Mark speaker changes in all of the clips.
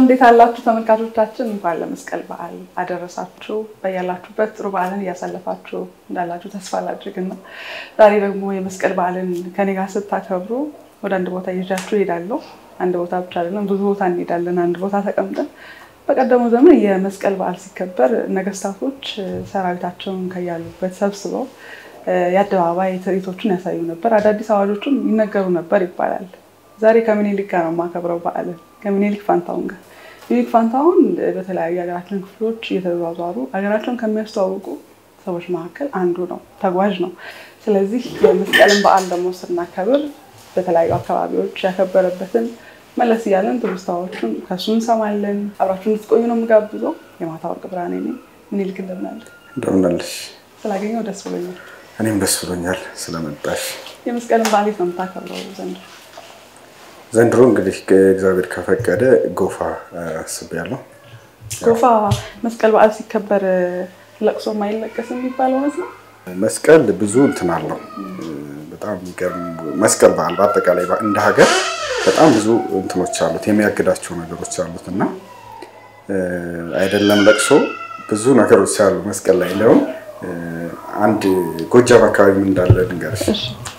Speaker 1: እንዴት አላችሁ ተመልካቾቻችን? እንኳን ለመስቀል በዓል አደረሳችሁ። በያላችሁበት ጥሩ በዓልን እያሳለፋችሁ እንዳላችሁ ተስፋ ላድርግና ዛሬ ደግሞ የመስቀል በዓልን ከኔ ጋር ስታከብሩ ወደ አንድ ቦታ ይዣችሁ እሄዳለሁ። አንድ ቦታ ብቻ አይደለም፣ ብዙ ቦታ እንሄዳለን። አንድ ቦታ ተቀምጠን በቀደመው ዘመን የመስቀል በዓል ሲከበር ነገስታቶች ሰራዊታቸውን ከያሉበት ሰብስበው የአደባባይ ትርኢቶችን ያሳዩ ነበር። አዳዲስ አዋጆችም ይነገሩ ነበር ይባላል። ዛሬ ከምኒልክ ጋር ነው የማከብረው በዓልን ከምኒልክ ፋንታሁን ጋር። ሚኒልክ ፋንታሁን በተለያዩ የሀገራችን ክፍሎች እየተዘዋወሩ ሀገራቸውን ከሚያስተዋውቁ ሰዎች መካከል አንዱ ነው፣ ተጓዥ ነው። ስለዚህ የመስቀልን በዓል ደግሞ ስናከብር በተለያዩ አካባቢዎች ያከበረበትን መለስ እያለን ትውስታዎቹን ከሱ እንሰማለን። አብራችሁ እንድትቆዩ ነው የምጋብዘው። የማታ ወርቅ ብርሃኔ ነኝ። ምኒልክ እንደምን አለ?
Speaker 2: እንደምን አለሽ?
Speaker 1: ስላገኘው ደስ ብሎኛል።
Speaker 2: እኔም ደስ ብሎኛል ስለመጣሽ።
Speaker 1: የመስቀልን በዓል የት ነው የምታከብረው ዘንድሮ?
Speaker 2: ዘንድሮ እንግዲህ እግዚአብሔር ከፈቀደ ጎፋ አስቤያለሁ።
Speaker 1: ጎፋ መስቀል በዓል ሲከበር ለቅሶ የማይለቀስ የሚባል እውነት ነው።
Speaker 2: መስቀል ብዙ እንትን አለው። በጣም የሚገርም መስቀል በዓል በአጠቃላይ እንደ ሀገር በጣም ብዙ እንትኖች አሉት፣ የሚያግዳቸው ነገሮች አሉት እና አይደለም ለቅሶ ብዙ ነገሮች አሉ መስቀል ላይ። እንዲያውም አንድ ጎጃም አካባቢ ምን እንዳለ ልንገርሽ።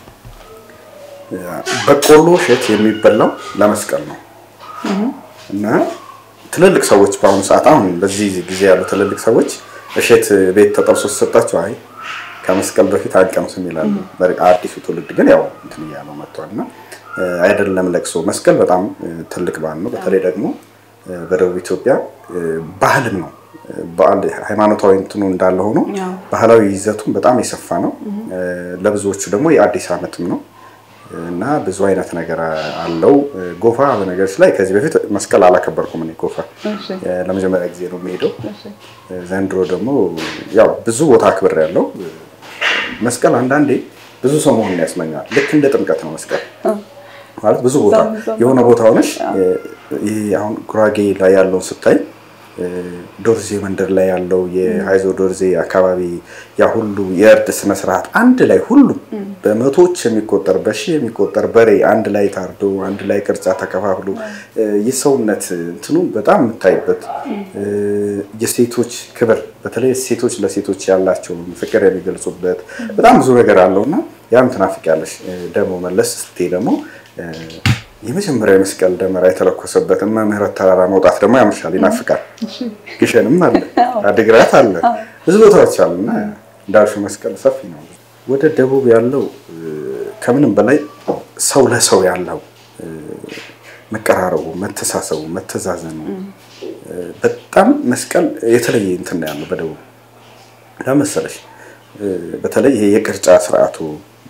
Speaker 2: በቆሎ እሸት የሚበላው ለመስቀል ነው እና ትልልቅ ሰዎች በአሁኑ ሰዓት አሁን በዚህ ጊዜ ያሉ ትልልቅ ሰዎች እሸት ቤት ተጠብሶ ሲሰጣቸው አይ ከመስቀል በፊት አንቀምስም ይላሉ። አዲሱ ትውልድ ግን ያው እንትን እያለው መጥቷል እና አይደለም ለቅሶ መስቀል በጣም ትልቅ በዓል ነው። በተለይ ደግሞ በደቡብ ኢትዮጵያ ባህልም ነው። በዓል ሃይማኖታዊ እንትኑ እንዳለ ሆኖ ባህላዊ ይዘቱም በጣም የሰፋ ነው። ለብዙዎቹ ደግሞ የአዲስ ዓመትም ነው እና ብዙ አይነት ነገር አለው። ጎፋ በነገሮች ላይ ከዚህ በፊት መስቀል አላከበርኩም እኔ ጎፋ ለመጀመሪያ ጊዜ ነው የሚሄደው። ዘንድሮ ደግሞ ያው ብዙ ቦታ አክብር ያለው መስቀል አንዳንዴ ብዙ ሰው መሆን ያስመኛል። ልክ እንደ ጥምቀት ነው መስቀል ማለት ብዙ ቦታ የሆነ ቦታ ሆነሽ ይሄ አሁን ጉራጌ ላይ ያለውን ስታይ ዶርዜ መንደር ላይ ያለው የሀይዞ ዶርዜ አካባቢ ያ ሁሉ የእርድ ስነስርዓት አንድ ላይ ሁሉም በመቶዎች የሚቆጠር በሺህ የሚቆጠር በሬ አንድ ላይ ታርዶ አንድ ላይ ቅርጫ ተከፋፍሎ የሰውነት እንትኑ በጣም የምታይበት የሴቶች ክብር በተለይ ሴቶች ለሴቶች ያላቸውን ፍቅር የሚገልጹበት በጣም ብዙ ነገር አለው እና ያም ትናፍቂያለሽ። ደግሞ መለስ ስትይ ደግሞ የመጀመሪያ የመስቀል ደመራ የተለኮሰበትን መምህረት ተራራ መውጣት ደግሞ ያምሻል፣ ይናፍቃል። ግሸንም አለ፣ አድግራት አለ፣ ብዙ ቦታዎች አሉ እና እንዳልሽው መስቀል ሰፊ ነው። ወደ ደቡብ ያለው ከምንም በላይ ሰው ለሰው ያለው መቀራረቡ፣ መተሳሰቡ፣ መተዛዘኑ በጣም መስቀል የተለየ እንትን ያለው በደቡብ ለመሰለሽ በተለይ ይሄ የቅርጫ ስርዓቱ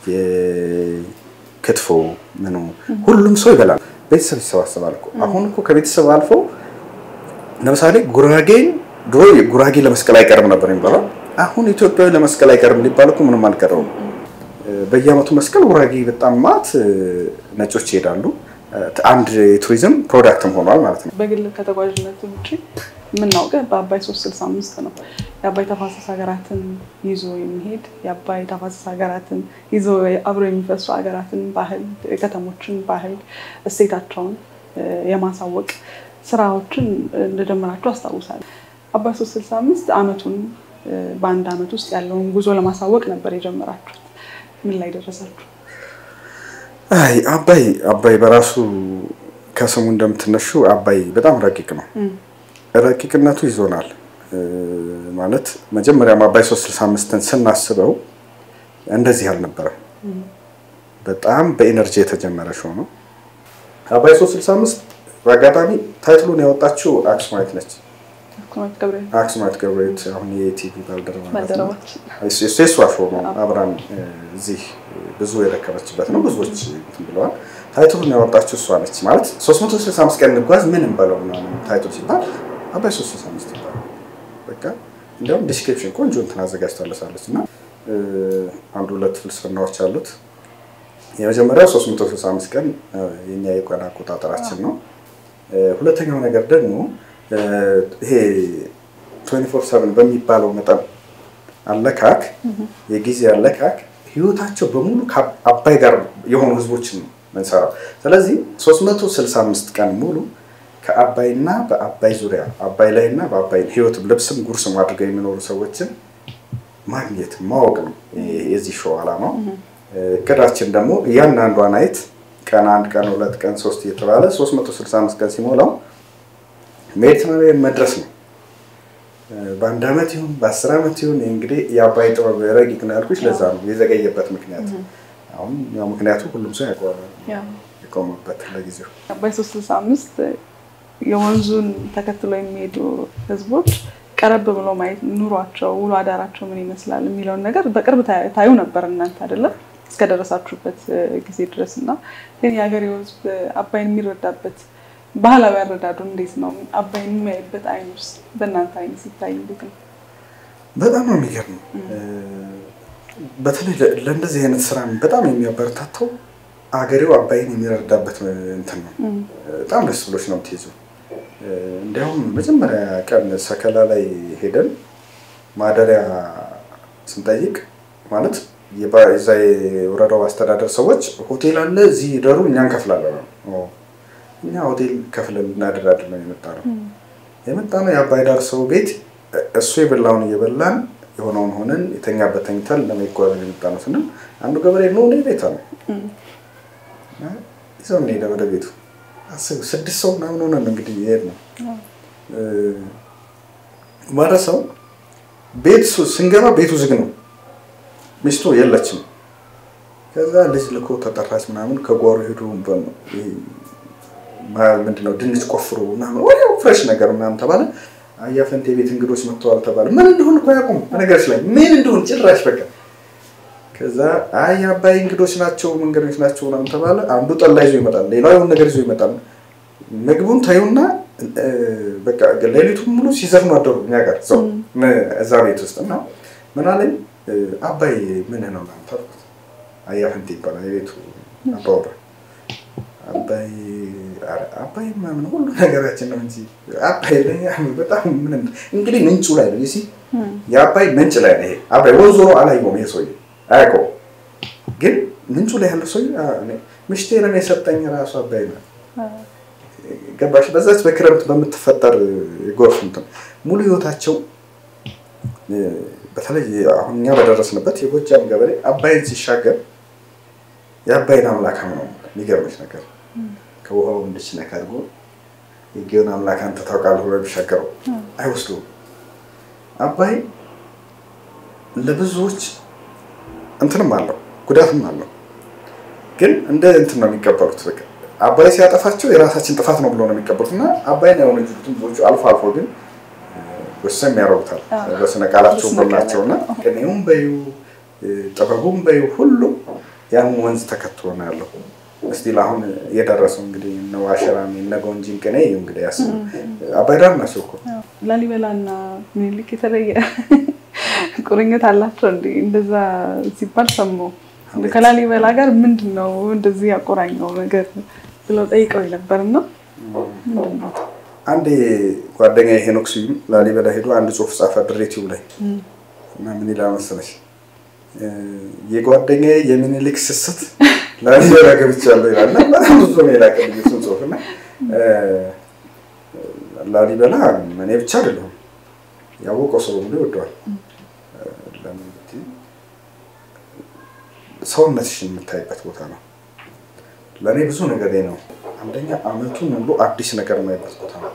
Speaker 2: ክትፎ ምኑ ሁሉም ሰው ይበላል። ቤተሰብ ይሰባሰባል እኮ አሁን እኮ ከቤተሰብ አልፎ ለምሳሌ ጉራጌን ድሮ ጉራጌ ለመስቀል አይቀርም ነበር የሚባለው። አሁን ኢትዮጵያዊ ለመስቀል አይቀርም ሊባል እኮ ምንም አልቀረውም። በየዓመቱ መስቀል ጉራጌ በጣም ማት ነጮች ይሄዳሉ። አንድ የቱሪዝም ፕሮዳክትም ሆኗል ማለት ነው።
Speaker 1: በግል ከተጓዥነት ውጭ የምናውቀው በአባይ 365 ነው። የአባይ ተፋሰስ ሀገራትን ይዞ የሚሄድ የአባይ ተፋሰስ ሀገራትን ይዞ አብሮ የሚፈሱ ሀገራትን ባህል፣ ከተሞችን ባህል፣ እሴታቸውን የማሳወቅ ስራዎችን እንደጀመራችሁ አስታውሳለሁ። አባይ 365 አመቱን በአንድ አመት ውስጥ ያለውን ጉዞ ለማሳወቅ ነበር የጀመራችሁት። ምን ላይ ደረሳችሁ?
Speaker 2: አይ አባይ አባይ በራሱ ከስሙ እንደምትነሹ አባይ በጣም ረቂቅ ነው። ረቂቅነቱ ይዞናል ማለት መጀመሪያም አባይ 365ን ስናስበው እንደዚህ አልነበረም። በጣም በኢነርጂ የተጀመረ ሾው ነው። አባይ 365 በአጋጣሚ ታይትሉን ያወጣችው አክሱማዊት ነች። አክሱማዊት ገብረሕይወት አሁን የቲቪ ባልደረባ የእሷ ሾው ነው። አብራን እዚህ ብዙ የደከመችበት ነው። ብዙዎች እንትን ብለዋል። ታይትሉን ያወጣችው እሷ ነች። ማለት 365 ቀን እንጓዝ ምን እንበለው ምናምን ታይትል ሲባል አባይ 365 ይባላል። በቃ እንዲያውም ዲስክሪፕሽን ቆንጆ እንትን አዘጋጅታለሳለች እና አንድ ሁለት ፍልስፍናዎች አሉት። የመጀመሪያው 365 ቀን የኛ የቀን አቆጣጠራችን ነው። ሁለተኛው ነገር ደግሞ ይሄ 24/7 በሚባለው መጠን አለካክ የጊዜ አለካክ ህይወታቸው በሙሉ ከአባይ ጋር የሆኑ ህዝቦችን ነው የምንሰራው። ስለዚህ 365 ቀን ሙሉ ከአባይና በአባይ ዙሪያ አባይ ላይና በአባይ ህይወት ልብስም ጉርስም አድርገው የሚኖሩ ሰዎችን ማግኘት ማወቅ ነው የዚህ ሾው ዓላማው። እቅዳችን ደግሞ እያንዳንዷን አይት ቀን አንድ ቀን ሁለት ቀን ሶስት እየተባለ 365 ቀን ሲሞላው ሜዲትራኒያን መድረስ ነው። በአንድ ዓመት ይሁን በአስር ዓመት ይሁን እንግዲህ የአባይ ጥበብ ረቂቅ ነው ያልኩሽ ለዛ ነው የዘገየበት ምክንያት። አሁን ያው ምክንያቱ ሁሉም ሰው ያውቀዋል የቆመበት ለጊዜው
Speaker 1: አባይ ሶስት ስልሳ አምስት የወንዙን ተከትሎ የሚሄዱ ህዝቦች ቀረብ ብሎ ማየት ኑሯቸው፣ ውሎ አዳራቸው ምን ይመስላል የሚለውን ነገር በቅርብ ታዩ ነበር እናንተ አይደለም እስከደረሳችሁበት ጊዜ ድረስ እና ግን የሀገሬው ህዝብ አባይን የሚረዳበት ባህላዊ አረዳዱ እንዴት ነው? አባይን የሚያይበት አይን ውስጥ በእናንተ አይን ሲታይ እንዴት ነው?
Speaker 2: በጣም ነው የሚገርም። በተለይ ለእንደዚህ አይነት ስራ በጣም የሚያበረታተው አገሬው አባይን የሚረዳበት እንትን ነው። በጣም ደስ ብሎች ነው የምትይዘው። እንዲያውም መጀመሪያ ቀን ሰከላ ላይ ሄደን ማደሪያ ስንጠይቅ ማለት የዛ የወረዳው አስተዳደር ሰዎች ሆቴል አለ እዚህ ደሩ እኛ እንከፍላለን ነው። እኛ ሆቴል ከፍለን ልናደራድ ነው የመጣ ነው የመጣ ነው የአባይ ዳር ሰው ቤት እሱ የበላውን እየበላን የሆነውን ሆነን የተኛበት ተኝተን ለመጓዝ የመጣ ነው ስንል አንዱ ገበሬ ነው እኔ ቤታ ነው ይዘው እንሄደ ወደ ቤቱ ስድስት ሰው ምናምን ሆነን እንግዲህ ይሄድ ነው ማለት ሰው ቤት ስንገባ ቤቱ ዝግ ነው። ሚስቱ የለችም። ከዛ ልጅ ልኮ ተጠራች ምናምን ከጓሮ ሄዱ ምንድነው ድንች ቆፍሮ ምናምን ወዲያው ፍሬሽ ነገር ምናምን ተባለ። አያፈንቴ ቤት እንግዶች መጥተዋል ተባለ። ምን እንደሆን እኮ ያውቁም በነገሮች ላይ ምን እንደሆን ጭራሽ በቃ ከዛ አይ አባይ እንግዶች ናቸው መንገዶች ናቸው ምናምን ተባለ። አንዱ ጠላ ይዞ ይመጣል፣ ሌላው የሆነ ነገር ይዞ ይመጣል። ምግቡን ታዩና በቃ ሌሊቱን ሙሉ ሲዘፍኑ አደሩ እኛ ጋር ሰው እዛ ቤት ውስጥ እና ምን አለኝ አባይ ምን ነው ምናምን ተልኩት። አያፈንቴ ይባላል የቤቱ አባወራ አባይ አባይ ምናምን ሁሉ ነገራችን ነው እንጂ አባይ ላይ በጣም ምን እንግዲህ ምንጩ ላይ ነው ሲ የአባይ ምንጭ ላይ ነው ይሄ አባይ ወንዝ ዞሮ አላየውም ይሄ ሰውዬ አያውቀውም። ግን ምንጩ ላይ ያለው ሰውዬ ምሽቴ ነው የሰጠኝ ራሱ አባይ ነው። ገባሽ? በዛች በክረምት በምትፈጠር የጎርፍ እንትን ሙሉ ህይወታቸው በተለይ አሁን እኛ በደረስንበት የጎጃም ገበሬ አባይን ሲሻገር የአባይን አምላክ ነው የሚገርምሽ ነገር ከውሃው እንድች ነካ አድርጎ የጌውን አምላክ አንተ ታውቃለህ ብሎ የሚሻገረው አይወስዱም። አባይ ለብዙዎች እንትንም አለው ጉዳትም አለው። ግን እንደ እንትን ነው የሚቀበሉት። በቃ አባይ ሲያጠፋቸው የራሳችን ጥፋት ነው ብሎ ነው የሚቀበሉት እና አባይን የሆነ ብዙዎቹ አልፎ አልፎ ግን ወሰም ያደርጉታል በስነ ቃላቸው በላቸው እና ቅኔውም በዩ ጥበቡም በዩ ሁሉም ያን ወንዝ ተከትሎ ነው ያለው። እስቲል አሁን የደረሰው እንግዲህ እነ ዋሸራሚ እነ ጎንጂን ቅኔ እንግዲህ ያስቡ አባይ ዳር ናቸው እኮ
Speaker 1: ላሊበላና ምኒልክ የተለየ ቁርኝት አላቸው እንዲ እንደዛ ሲባል ሰማሁ። ከላሊበላ ጋር ምንድን ነው እንደዚህ ያቆራኘው ነገር ብለው ጠይቀው ነበር እና ምንድን ነው
Speaker 2: አንድ ጓደኛ ሄኖክ ስዩም ላሊበላ ሄዶ አንድ ጽሁፍ ጻፈ ድሬቲው ላይ እና ምን ይላል መሰለሽ የጓደኛ የሚኒሊክ ስስት ላሊበላ ገብቻለሁ ይላል እና በጣም ብዙ ነው የላከልኝ እሱን ጽሁፍ እና ላሊበላ እኔ ብቻ አይደለሁም ያወቀው ሰው ሁሉ ይወደዋል። ለምን ብትይ ሰውነትሽን የምታይበት ቦታ ነው። ለእኔ ብዙ ነገር ነው። አንደኛ አመቱን ሙሉ አዲስ ነገር የማይበት ቦታ ነው።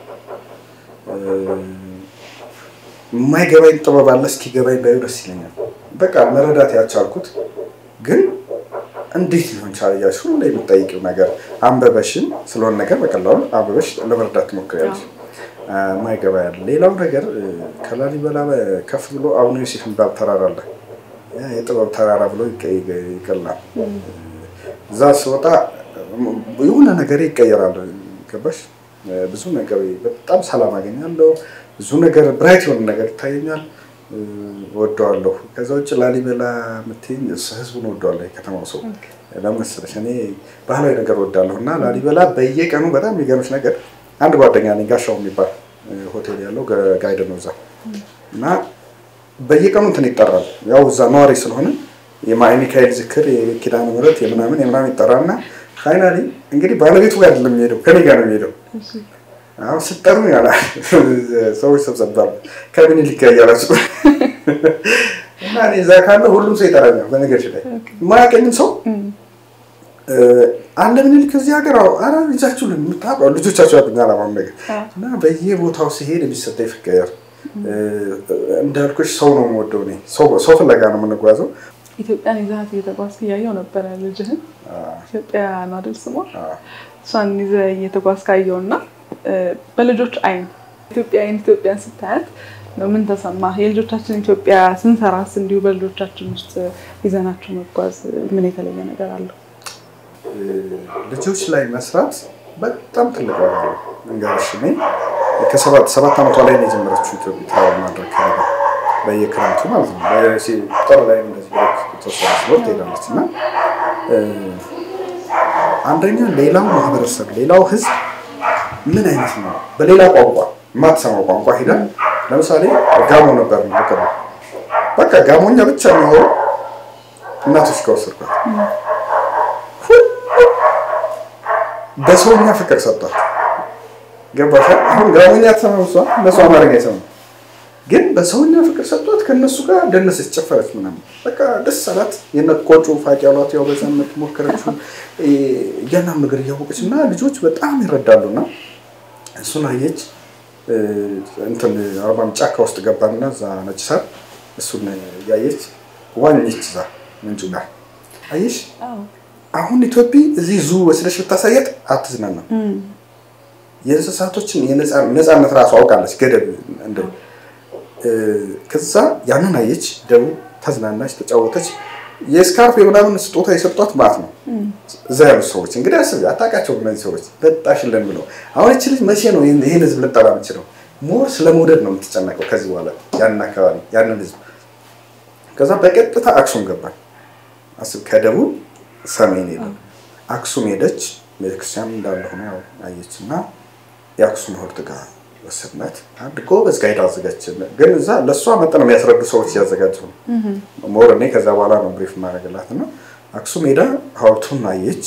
Speaker 2: የማይገባኝ ጥበብ አለ እስኪገባኝ ባዩ ደስ ይለኛል። በቃ መረዳት ያልቻልኩት ግን እንዴት ሊሆን ቻለ እያልሽ ሁሌ የምጠይቂው ነገር አንበበሽን ስለሆነ ነገር በቀላሉ አንበበሽ ለመረዳት ትሞክሪያለሽ። ማይገባ ያለ ሌላው ነገር ከላሊበላ ከፍ ብሎ አቡነ ዮሴፍ የሚባል ተራራ አለ። የጥበብ ተራራ ብሎ ይቀላል። እዛ ስወጣ የሆነ ነገር ይቀየራል። ገባሽ? ብዙ ነገር በጣም ሰላም አገኛለሁ። ብዙ ነገር ብራይት የሆነ ነገር ይታየኛል። ወደዋለሁ። ከዛ ውጭ ላሊበላ የምትይኝ ህዝቡን ወደዋለሁ። የከተማው ሰው ለምን መሰለሽ እኔ ባህላዊ ነገር ወዳለሁ እና ላሊበላ በየቀኑ በጣም የሚገርምሽ ነገር አንድ ጓደኛ ነኝ ጋሻው የሚባል ሆቴል ያለው ጋይድ ነው እዛ እና በየቀኑ እንትን ይጠራል። ያው እዛ ነዋሪ ስለሆነ የሚካኤል ዝክር፣ የኪዳነ ምሕረት የምናምን የምናምን ይጠራና ፋይናሊ እንግዲህ ባለቤቱ ጋር አይደለም የሚሄደው ከኔ ጋር ነው የሚሄደው አሁን ስጠሩ ያላል ሰዎች ሰብሰባሉ ከምኒልክ ጋር እያላችሁ እና እኔ እዛ ካለ ሁሉም ሰው ይጠራኛል። በነገርሽ ላይ የማያውቀኝም ሰው አለ ምኒልክ እዚህ ሀገር አረ ይዛችሁ የምታውቀው ልጆቻቸው ያቁኛል አሁን ነገር እና በየቦታው ሲሄድ የሚሰጠኝ ፍቅር እንዳልኩሽ ሰው ነው የምወደው እኔ ሰው ፍለጋ ነው የምንጓዘው።
Speaker 1: ኢትዮጵያን ይዘሃት እየተጓዝክ እያየው ነበረ ልጅህን ኢትዮጵያ ነው አይደል ስሟ? እሷን ይዘህ እየተጓዝክ አየው እና በልጆች አይን ኢትዮጵያ አይን ኢትዮጵያን ስታያት ምን ተሰማ? የልጆቻችን ኢትዮጵያ ስንሰራስ እንዲሁ በልጆቻችን ውስጥ ይዘናቸው መጓዝ ምን የተለየ ነገር አለው?
Speaker 2: ልጆች ላይ መስራት በጣም ትልቅ ዋጋ ነው። እንጋሽ እኔ ከሰባት ሰባት ዓመቷ ላይ ነው የጀመረችው ኢትዮጵያ ማድረግ ከነገ በየክረምቱ ማለት ነው። ጥር ላይ እንደዚህ ብሬክ የተወሰነ ስፖርት ሄዳለች እና አንደኛ ሌላው ማህበረሰብ ሌላው ህዝብ ምን አይነት ነው በሌላ ቋንቋ የማትሰማው ቋንቋ ሄዳ ለምሳሌ ጋሞ ነበር ነው በቃ ጋሞኛ ብቻ የሚሆኑ እናቶች ከወሰድኳት በሰውኛ ፍቅር ሰጧት። ገባሻ? አሁን ጋሞኛ ተሰማው እሷ እነሱ አማርኛ ይሰሙ ግን በሰውኛ ፍቅር ሰጧት። ከእነሱ ጋር ደነሰች፣ ጨፈረች ምናምን በቃ ደስ አላት። የነቆጩ ፋቂ ያሏት ያው በዛነት ሞከረችው እያንዳንዱ ነገር እያወቀች እና ልጆች በጣም ይረዳሉ እና እሱን አየች። እንትን አርባም ጫካ ውስጥ ገባንና እዛ ነጭ ሳር እሱን ያየች ዋኘች። እዛ ምንጩ ጋር አየሽ። አሁን ኢትዮጵያ እዚህ ዙ ወስደሽ ብታሳየት አትዝናናም። የእንስሳቶችን ነፃነት ራሱ አውቃለች ገደብ እንደ ከዛ ያንን አየች። ደቡብ ተዝናናች፣ ተጫወተች። የስካርፍ የምናምን ስጦታ የሰጧት ማለት ነው እዛ ያሉት ሰዎች እንግዲህ አስቢ፣ አታውቃቸውም እነዚህ ሰዎች በጣሽልን ብለው። አሁን እች ልጅ መቼ ነው ይህን ህዝብ ልጠላ የምችለው? ሞር ስለ መውደድ ነው የምትጨነቀው ከዚህ በኋላ ያንን አካባቢ ያንን ህዝብ። ከዛ በቀጥታ አክሱም ገባል። አስብ፣ ከደቡብ ሰሜን ሄደ አክሱም ሄደች። ቤተክርስቲያን እንዳለ ሆነ ያው አየች እና የአክሱም ሐውልት ጋር ወሰድናት። አንድ ጎበዝ ጋይድ አዘጋጅ። ግን እዛ ለእሷ መጠን የሚያስረዱ ሰዎች እያዘጋጁ ነው። ሞር እኔ ከዛ በኋላ ነው ብሪፍ ማድረግላት እና አክሱም ሄዳ ሐውልቱን አየች።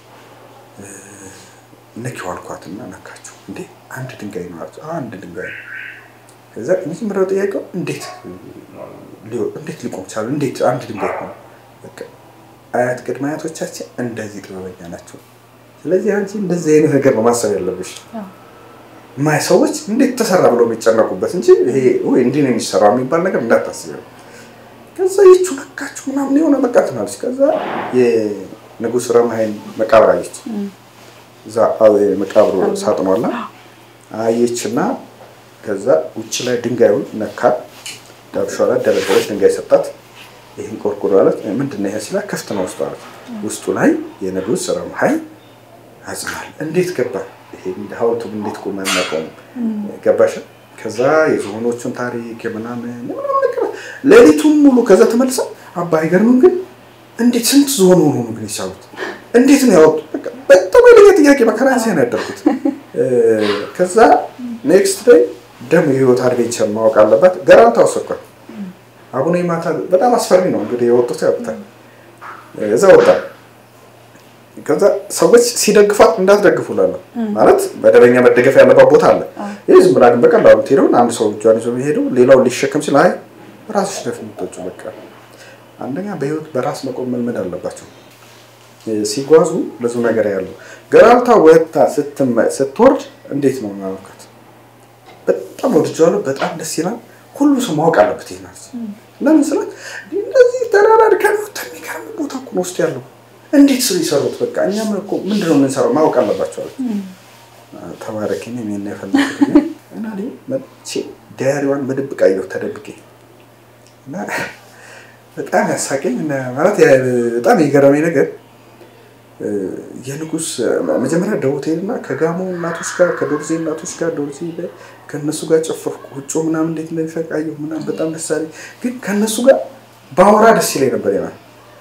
Speaker 2: ነኪው አልኳትና ነካችው። እንዴ አንድ ድንጋይ ነው አለች። አንድ ድንጋይ ነው። ከዛ የመጀመሪያው ጥያቄው እንዴት እንዴት ሊቆም ቻለ? እንዴት አንድ ድንጋይ ሆነ? አያት ቅድመ አያቶቻችን እንደዚህ ጥበበኛ ናቸው። ስለዚህ አንቺ እንደዚህ አይነት ነገር ነው ማሰብ ያለብሽ። ማይ ሰዎች እንዴት ተሰራ ብለው የሚጨነቁበት እንጂ ይሄ ወይ እንዲህ ነው የሚሰራው የሚባል ነገር እንዳታስብ። ከዛ ይቹ ነካችሁ ምናምን የሆነ በቃ ትናለች። ከዛ የንጉሥ ረምሃይን መቃብር አየች። እዛ መቃብሩ ሳጥኗላ አየችና ከዛ ውጭ ላይ ድንጋዩን ነካ ዳብሿ ላይ ደረደረች። ድንጋይ ሰጣት። ይህን ቆርቆሮ አለት ምንድን ነው ይሄ ሲላት ክፍት ነው ውስጡ አለት። ውስጡ ላይ የንጉሥ ረምሃይ አጽናል። እንዴት ገባ ይሄ ሐውልቱ እንዴት ቆመ እናቆሙ ገባሽ? ከዛ የዝሆኖቹን ታሪክ የምናምን ሌሊቱን ሙሉ ከዛ ተመልሳ አባ አይገርምም ግን እንዴት ስንት ዝሆን ሆኖ ነው ግን የቻሉት እንዴት ነው ያወጡ? በጣም ኃይለኛ ጥያቄ መከራ ሲያን ያደርጉት። ከዛ ኔክስት ዴይ ደግሞ የህይወት አድቬንቸር ማወቅ አለባት። ገራልታ ወሰድኳት። አቡነ ማታ በጣም አስፈሪ ነው እንግዲህ የወጡት ያውቁታል። እዛ ወጣ ከዛ ሰዎች ሲደግፏት እንዳትደግፉ እላለሁ። ማለት መደበኛ መደገፍ ያለባት ቦታ አለ። ይህ ዝም ብላ ግን በቀላሉ ትሄደውን አንድ ሰው እጇን ይዞ የሚሄደው ሌላው ሊሸከም ሲል አይ ራስሽ ደፍ የምትወጪው በቃ አንደኛ በህይወት በራስ መቆም መልመድ አለባቸው። ሲጓዙ ብዙ ነገር ያለው ገራልታ ወጥታ ስትወርድ እንዴት ነው ማመልከት በጣም ወድጀዋለሁ። በጣም ደስ ይላል። ሁሉ ሰው ማወቅ አለበት። ይህ ናት ለምን ስላት እንደዚህ ተራራ ድካሚ የሚገርም ቦታ እኮ ነው ውስጥ ያለው እንዴት ስለ ይሰሩት በቃ እኛም እኮ ምንድን ነው የምንሰራው ማወቅ አለባቸው አለች። ተባረኪ ነው የሚና የፈለኩት እና መቼ ዳያሪዋን በድብቅ አየሁ ተደብቄ እና በጣም ያሳቀኝ ማለት በጣም የገረመኝ ነገር የንጉስ መጀመሪያ ደቡት ሄድና ከጋሞ እናቶች ጋር ከዶርዜ እናቶች ጋር ዶርዜ ከእነሱ ጋር ጨፈርኩ። ውጮ ምናምን እንዴት እንደሚፈቃየሁ ምናምን በጣም ደስ አለኝ። ግን ከእነሱ ጋር ባወራ ደስ ይለኝ ነበር ይላል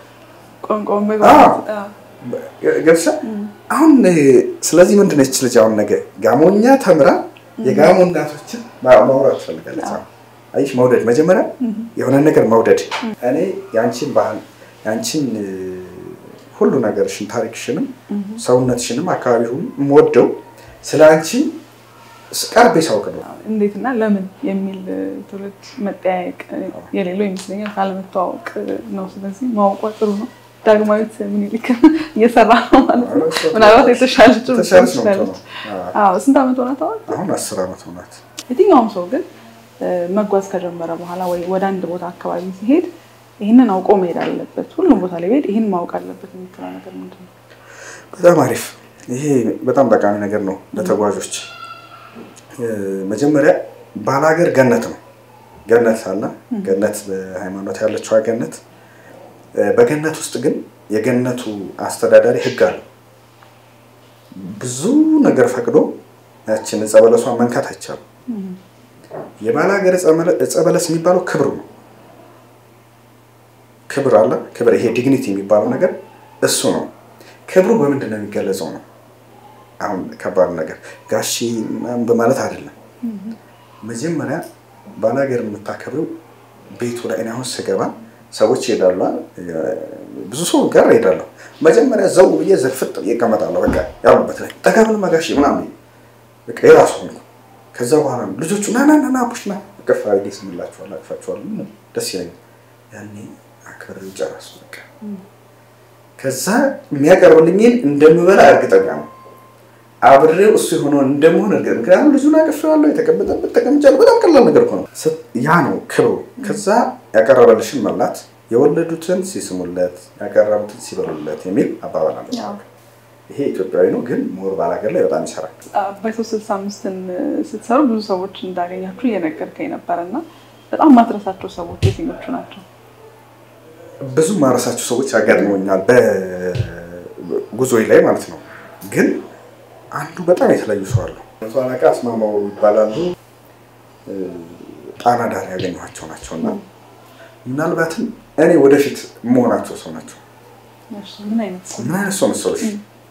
Speaker 2: ገብሻ አሁን ስለዚህ ምንድን ነች ልጅ አሁን ነገ ጋሞኛ ተምራ የጋሞ እናቶችን ማውራት ትፈልጋለች። አይሽ መውደድ መጀመሪያ የሆነ ነገር መውደድ እኔ የአንቺን ባህል የአንቺን ሁሉ ነገርሽን ታሪክሽንም ሰውነትሽንም አካባቢ ሁሉ የምወደው ስለ አንቺ ቀርቤ ሳውቅ ነው።
Speaker 1: እንዴትና ለምን የሚል ትውልድ መጠያየቅ የሌለው ይመስለኛል። ካለመተዋወቅ ነው። ስለዚህ ማወቋ ጥሩ ነው። ዳግማዊት ምኒልክ እየሰራ ነው ማለት ነው። ምናልባት የተሻለች
Speaker 2: ተሻለች ነው የምትሆነው።
Speaker 1: አዎ። ስንት ዓመት ሆናት አሁን?
Speaker 2: አሁን አስር ዓመት ሆናት።
Speaker 1: የትኛውም ሰው ግን መጓዝ ከጀመረ በኋላ ወይ ወደ አንድ ቦታ አካባቢ ሲሄድ ይህንን አውቆ መሄድ አለበት። ሁሉም ቦታ ላይ ሄድ ይህን ማወቅ አለበት የምትለው ነገር ምንድን ነው?
Speaker 2: በጣም አሪፍ። ይሄ በጣም ጠቃሚ ነገር ነው ለተጓዦች። መጀመሪያ ባላገር ገነት ነው። ገነት አለ። ገነት በሃይማኖት ያለችዋ ገነት። በገነት ውስጥ ግን የገነቱ አስተዳዳሪ ሕግ አለው። ብዙ ነገር ፈቅዶ ያችን ዕፀ በለሷን መንካት አይቻልም። የባላገር ዕፀ በለስ የሚባለው ክብር ነው። ክብር አለ። ክብር ይሄ ዲግኒቲ የሚባለው ነገር እሱ ነው። ክብሩ በምንድን ነው የሚገለጸው ነው። አሁን ከባድ ነገር ጋሺ ምናምን በማለት አይደለም። መጀመሪያ ባላገር የምታከብረው ቤቱ ላይ እኔ አሁን ስገባ ሰዎች ይሄዳሉ፣ ብዙ ሰው ጋር ይሄዳለሁ። መጀመሪያ ዘው ብዬ ዘርፍጥ ይቀመጣለሁ። በቃ ያሉበት ላይ ጠጋብል ጋሺ ምናምን በቃ የራሱ ሆንኩ። ከዛ በኋላ ልጆቹ ና ና ና ቡሽ ና እቅፍ አድርጌ ስምላቸዋለሁ፣ አቅፋቸዋለሁ። ምንም ደስ ይለኛል። ያኔ አክብሬው ጨረሱ። በቃ ከዛ የሚያቀርብልኝን እንደምበላ እርግጠኛ ነው። አብሬው እሱ የሆነውን እንደመሆን እርግጠኛ ምክንያቱም ልጁን አቅፌዋለሁ፣ የተቀመጠበት ተቀምጫለሁ። በጣም ቀላል ነገር እኮ ነው። ያ ነው ክብሩ። ከዛ ያቀረበልሽን መብላት፣ የወለዱትን ሲስሙለት፣ ያቀረቡትን ሲበሉለት የሚል አባባል አለ። ይሄ ኢትዮጵያዊ ነው፣ ግን ሞር ባላገር ላይ በጣም ይሰራል።
Speaker 1: አባይ ሶስት ስልሳ አምስትን ስትሰሩ ብዙ ሰዎች እንዳገኛችሁ እየነገርከኝ ነበር እና በጣም ማትረሳቸው ሰዎች የትኞቹ ናቸው?
Speaker 2: ብዙ ማረሳቸው ሰዎች ያጋጥመኛል በጉዞ ላይ ማለት ነው። ግን አንዱ በጣም የተለዩ ሰው አለው። መቶ አለቃ አስማማው ይባላሉ። ጣና ዳር ያገኘኋቸው ናቸው እና ምናልባትም እኔ ወደፊት መሆናቸው ሰው ናቸው።
Speaker 1: ምን አይነት ሰው?
Speaker 2: ምን አይነት ሰው መሰለሽ?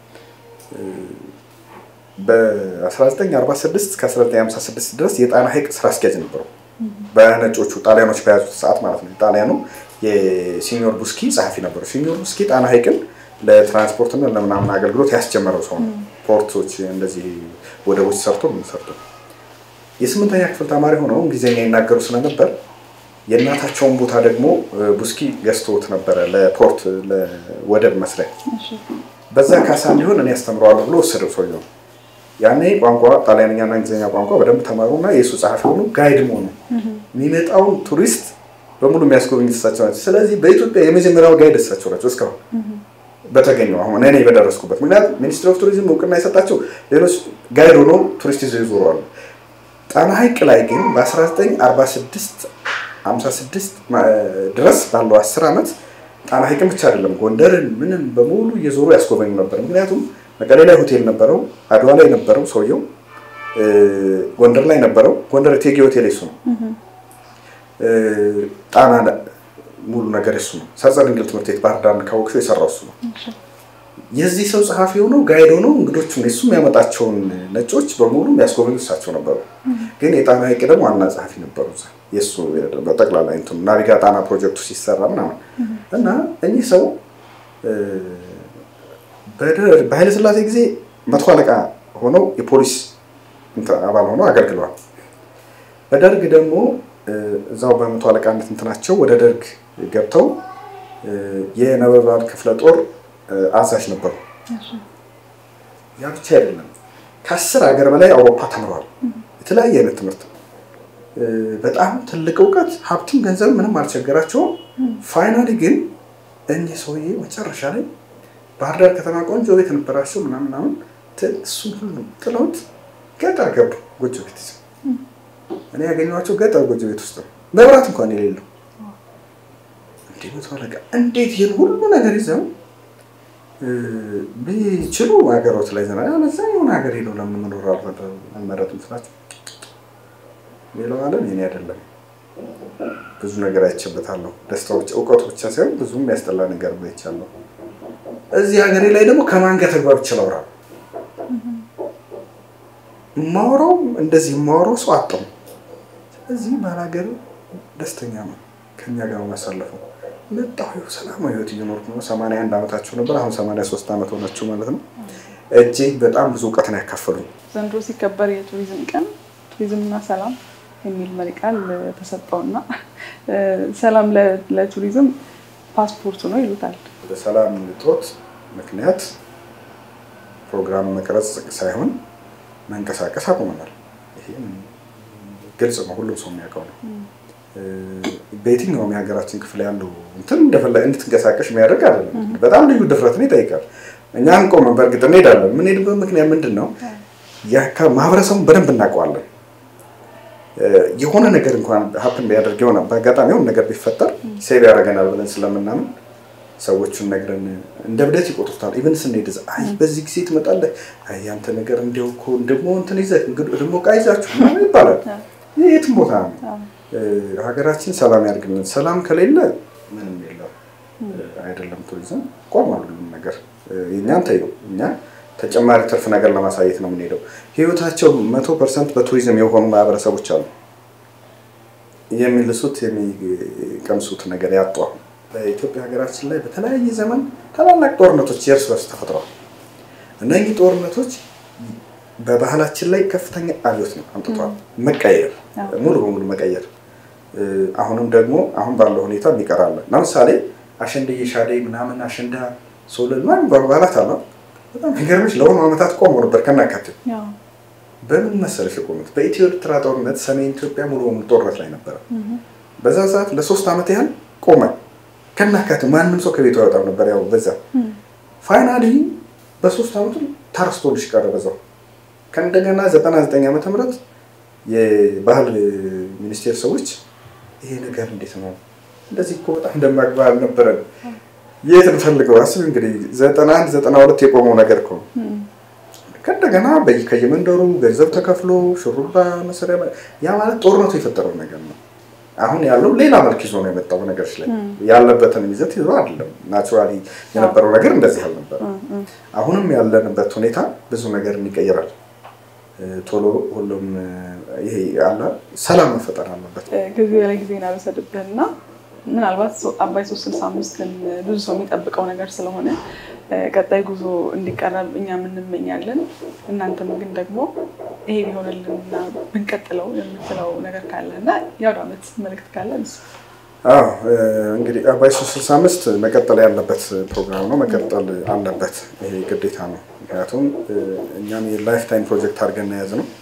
Speaker 2: በ1946 እስከ 1956 ድረስ የጣና ሐይቅ ስራ አስኪያጅ ነበሩ። በነጮቹ ጣሊያኖች በያዙት ሰዓት ማለት ነው። ጣሊያኑ የሲኒዮር ቡስኪ ጸሐፊ ነበሩ። ሲኒዮር ቡስኪ ጣና ሐይቅን ለትራንስፖርትና ለምናምን አገልግሎት ያስጀመረው ሰው ነው። ፖርቶች እንደዚህ ወደቦች ሰርቶ ምን ሰርቶ የስምንተኛ ክፍል ተማሪ ሆነው እንግሊዝኛ ይናገሩ ስለነበር የእናታቸውን ቦታ ደግሞ ቡስኪ ገዝቶት ነበረ ለፖርት ለወደብ መስሪያ። በዛ ካሳ እንዲሆን እኔ ያስተምረዋለሁ ብሎ ወሰደው ሰውየው። ያኔ ቋንቋ ጣሊያንኛና እንግሊዝኛ ቋንቋ በደንብ ተማሩና የእሱ ጸሐፊ ሆኑ። ጋይድ መሆኑ የሚመጣውን ቱሪስት በሙሉ የሚያስጎበኙት እሳቸው ናቸው። ስለዚህ በኢትዮጵያ የመጀመሪያው ጋይድ እሳቸው ናቸው እስካሁን በተገኘው አሁን እኔ በደረስኩበት። ምክንያቱም ሚኒስትሪ ኦፍ ቱሪዝም እውቅና የሰጣቸው ሌሎች ጋይድ ሆኖ ቱሪስት ይዘው ይዞረዋሉ። ጣና ሐይቅ ላይ ግን በ1946 56 ድረስ ባለው 10 ዓመት ጣና ሐይቅን ብቻ አይደለም ጎንደርን ምንም በሙሉ እየዞሩ ያስጎበኙ ነበር። ምክንያቱም መቀሌ ላይ ሆቴል ነበረው፣ አድዋ ላይ ነበረው ሰውየው፣ ጎንደር ላይ ነበረው። ጎንደር እቴጌ ሆቴል እሱ ነው። ጣና ሙሉ ነገር እሱ ነው። ሰርጸ ድንግል ትምህርት ቤት ባህር ዳር ካወቅሽው የሰራው እሱ ነው። የዚህ ሰው ጸሐፊ ሆነው ጋይድ ሆነው እንግዶቹን እሱ የሚያመጣቸውን ነጮች በሙሉ የሚያስጎበኙ እሳቸው ነበሩ። ግን የጣና ሐይቅ ደግሞ ዋና ጸሐፊ ነበሩ። የእሱ በጠቅላላ እንትኑ ናቪጋ ጣና ፕሮጀክቱ ሲሰራ ምናምን እና እኚህ ሰው በኃይለሥላሴ ጊዜ መቶ አለቃ ሆነው የፖሊስ አባል ሆነው አገልግለዋል። በደርግ ደግሞ እዛው በመቶ አለቃነት እንትናቸው ወደ ደርግ ገብተው የነበልባል ክፍለ ጦር አዛዥ ነበሩ። ያ ብቻ አይደለም፣ ከአስር ሀገር በላይ አውሮፓ ተምረዋል። የተለያየ አይነት ትምህርት፣ በጣም ትልቅ እውቀት፣ ሀብትም ገንዘብ ምንም አልቸገራቸውም። ፋይናሊ ግን እኚህ ሰውዬ መጨረሻ ላይ ባህር ዳር ከተማ ቆንጆ ቤት ነበራቸው ምናምን ምናምን፣ እሱን ሁሉ ጥለውት ገጠር ገቡ ጎጆ ቤት ይዘው። እኔ ያገኘኋቸው ገጠር ጎጆ ቤት ውስጥ ነው፣ መብራት እንኳን የሌለው። እንዲህ መቶ አለቃ እንዴት ይህን ሁሉ ነገር ይዘው ቢችሉ ሀገሮት ላይ ዘና ያለዛ የሆነ ሀገር ሄደው ለምን መኖር አልመረጡም ስላቸው ሌላው ዓለም የኔ አይደለም። ብዙ ነገር አይቼበታለሁ። ደስታዎች እውቀቱ ብቻ ሳይሆን ብዙ የሚያስጠላ ነገር አይቻለሁ። እዚህ ሀገሬ ላይ ደግሞ ከማን ጋር ተግባብቼ ላውራ? የማወራው እንደዚህ የማወራው ሰው አጣሁ። ስለዚህ ባላገር ደስተኛ ነው ከኛ ጋር ማሳለፈው መጣሁ ሰላማዊ ህይወት እየኖርኩ ነው። ሰማንያ አንድ ዓመታቸው ነበር። አሁን ሰማንያ ሶስት ዓመት ሆናቸው ማለት ነው። እጅግ በጣም ብዙ እውቀት ነው ያካፈሉኝ።
Speaker 1: ዘንድሮ ሲከበር የቱሪዝም ቀን ቱሪዝምና ሰላም የሚል መሪ ቃል ተሰጠውና ሰላም ለቱሪዝም ፓስፖርቱ ነው ይሉታል።
Speaker 2: በሰላም እጦት ምክንያት ፕሮግራም መቅረጽ ሳይሆን መንቀሳቀስ አቁመናል። ይሄም ግልጽ ነው፣ ሁሉም ሰው የሚያውቀው ነው። በየትኛውም የሀገራችን ክፍል ያለው እንትን እንደፈለግ እንድትንቀሳቀሽ የሚያደርግ አይደለም። በጣም ልዩ ድፍረትን ይጠይቃል። እኛ አንቆምም። በእርግጥ እንሄዳለን። የምንሄድበት ምክንያት ምንድን ነው? ማህበረሰቡን በደንብ እናውቀዋለን። የሆነ ነገር እንኳን ሀፕን ቢያደርግ የሆነ በአጋጣሚ የሆነ ነገር ቢፈጠር ሴቭ ያደርገናል ብለን ስለምናምን ሰዎቹን ነግረን እንደ ብደት ይቆጥሩታል። ኢቨን ስንሄድ አይ በዚህ ጊዜ ትመጣለህ፣ አይ ያንተ ነገር እንዲያው እኮ ደግሞ እንትን ይዘህ ደግሞ ዕቃ ይዛችሁ ምናምን ይባላል። የትም ቦታ ነው። ሀገራችን ሰላም ያድርግልን። ሰላም ከሌለ ምንም የለም። አይደለም ቱሪዝም ቆሟል ሁሉም ነገር። የእኛን ተይው እኛ ተጨማሪ ትርፍ ነገር ለማሳየት ነው የምንሄደው። ህይወታቸው መቶ ፐርሰንት በቱሪዝም የሆኑ ማህበረሰቦች አሉ። የሚልሱት የሚቀምሱት ነገር ያጡ አሁን በኢትዮጵያ ሀገራችን ላይ በተለያየ ዘመን ታላላቅ ጦርነቶች የእርስ በርስ ተፈጥረዋል። እነዚህ ጦርነቶች በባህላችን ላይ ከፍተኛ አብዮት ነው አምጥተዋል። መቀየር ሙሉ በሙሉ መቀየር። አሁንም ደግሞ አሁን ባለው ሁኔታ የሚቀራለ ለምሳሌ አሸንድዬ ሻደይ ምናምን አሸንዳ ሶለል ምናምን በዓላት አለ በጣም የሚገርምሽ ለሆኑ ዓመታት ቆሞ ነበር ከናካቴው። በምን መሰለሽ የቆሙት? በኢትዮ ኤርትራ ጦርነት ሰሜን ኢትዮጵያ ሙሉ በሙሉ ጦርነት ላይ ነበረ። በዛ ሰዓት ለሶስት ዓመት ያህል ቆመ ከናካቴው። ማንም ሰው ከቤቱ አይወጣም ነበር። ያው በዛ ፋይናሊ በሶስት ዓመቱ ተረስቶልሽ ቀረ በዛው። ከእንደገና 99 ዓመተ ምህረት የባህል ሚኒስቴር ሰዎች ይሄ ነገር እንዴት ነው እንደዚህ እኮ በጣም ደማቅ ባህል ነበረን የት እንፈልገው? አስብ እንግዲህ ዘጠና አንድ ዘጠና ሁለት የቆመው ነገር እኮ ነው። ከእንደገና ከየመንደሩ ገንዘብ ተከፍሎ ሹሩባ መሰሪያ ያ ማለት ጦርነቱ የፈጠረው ነገር ነው። አሁን ያለው ሌላ መልክ ይዞ ነው የመጣው። ነገሮች ላይ ያለበትን ይዘት ይዞ አይደለም። ናቹራሊ የነበረው ነገር እንደዚህ አልነበረም። አሁንም ያለንበት ሁኔታ ብዙ ነገር ይቀየራል። ቶሎ ሁሉም ይሄ አለ ሰላም መፈጠር አለበት።
Speaker 1: ጊዜ ላይ ጊዜ ናበሰድብህና ምናልባት አባይ ሶስት ስልሳ አምስትን ብዙ ሰው የሚጠብቀው ነገር ስለሆነ ቀጣይ ጉዞ እንዲቀረብ እኛም እንመኛለን። እናንተም ግን ደግሞ ይሄ ቢሆንልንና ብንቀጥለው የምትለው ነገር ካለ እና የአውደ ዓመት መልዕክት ካለ
Speaker 2: አዎ እንግዲህ አባይ ሶስት ስልሳ አምስት መቀጠል ያለበት ፕሮግራም ነው። መቀጠል አለበት። ይሄ ግዴታ ነው። ምክንያቱም እኛም የላይፍ ታይም ፕሮጀክት አድርገን የያዝ ነው።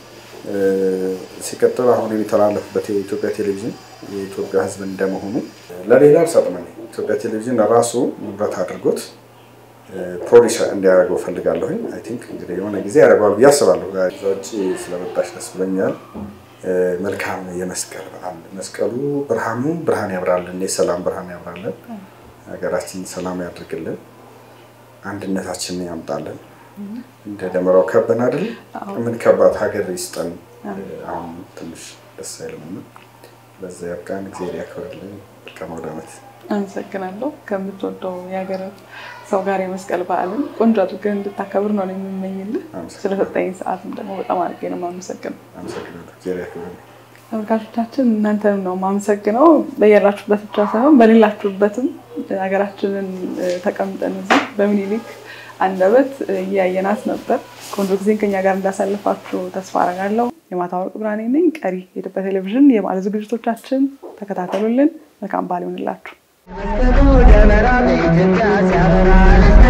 Speaker 2: ሲቀጥል አሁን የሚተላለፍበት የኢትዮጵያ ቴሌቪዥን የኢትዮጵያ ሕዝብ እንደመሆኑ ለሌላ አልሰጥም። ኢትዮጵያ ቴሌቪዥን ራሱ ንብረት አድርጎት ፕሮዲስ እንዲያደርገው ፈልጋለሁኝ። አይ ቲንክ እንግዲህ የሆነ ጊዜ ያደርገዋል ብዬ አስባለሁ። እዛ ውጭ ስለመጣሽ ደስ ብሎኛል። መልካም የመስቀል በዓል መስቀሉ ብርሃኑ ብርሃን ያብራልን፣ የሰላም ብርሃን ያብራልን፣ ሀገራችን ሰላም ያድርግልን፣ አንድነታችንን ያምጣልን። እንደ ደመራው ከበን አይደል ምን ከባድ ሀገር ይስጠን። አሁን ትንሽ ደስ አይልም። በዛ ያብቃን። እግዚአብሔር ያክብርልን። መልካም አውደ ዓመት።
Speaker 1: አመሰግናለሁ። ከምትወደው የሀገር ሰው ጋር የመስቀል በዓልን ቆንጆ አድርገህ እንድታከብር ነው የምመኝልህ። ስለሰጠኝ ሰዓትም ደግሞ በጣም አድርጌ ነው የማመሰግነው።
Speaker 2: አመሰግናለሁ። እግዚአብሔር ያክብርልን።
Speaker 1: ተመልካቾቻችን እናንተንም ነው የማመሰግነው። በያላችሁበት ብቻ ሳይሆን በሌላችሁበትም ሀገራችንን ተቀምጠን እዚህ በሚኒሊክ አንደበት እያየናት ነበር። ቆንጆ ጊዜን ከኛ ጋር እንዳሳልፋችሁ ተስፋ አደርጋለሁ። የማታ ወርቅ ብርሃኔ ነኝ። ቀሪ የኢትዮጵያ ቴሌቪዥን የበዓል ዝግጅቶቻችን ተከታተሉልን። መልካም በዓል ይሆንላችሁ።
Speaker 3: ደመራ በኢትዮጵያ ሲያበራ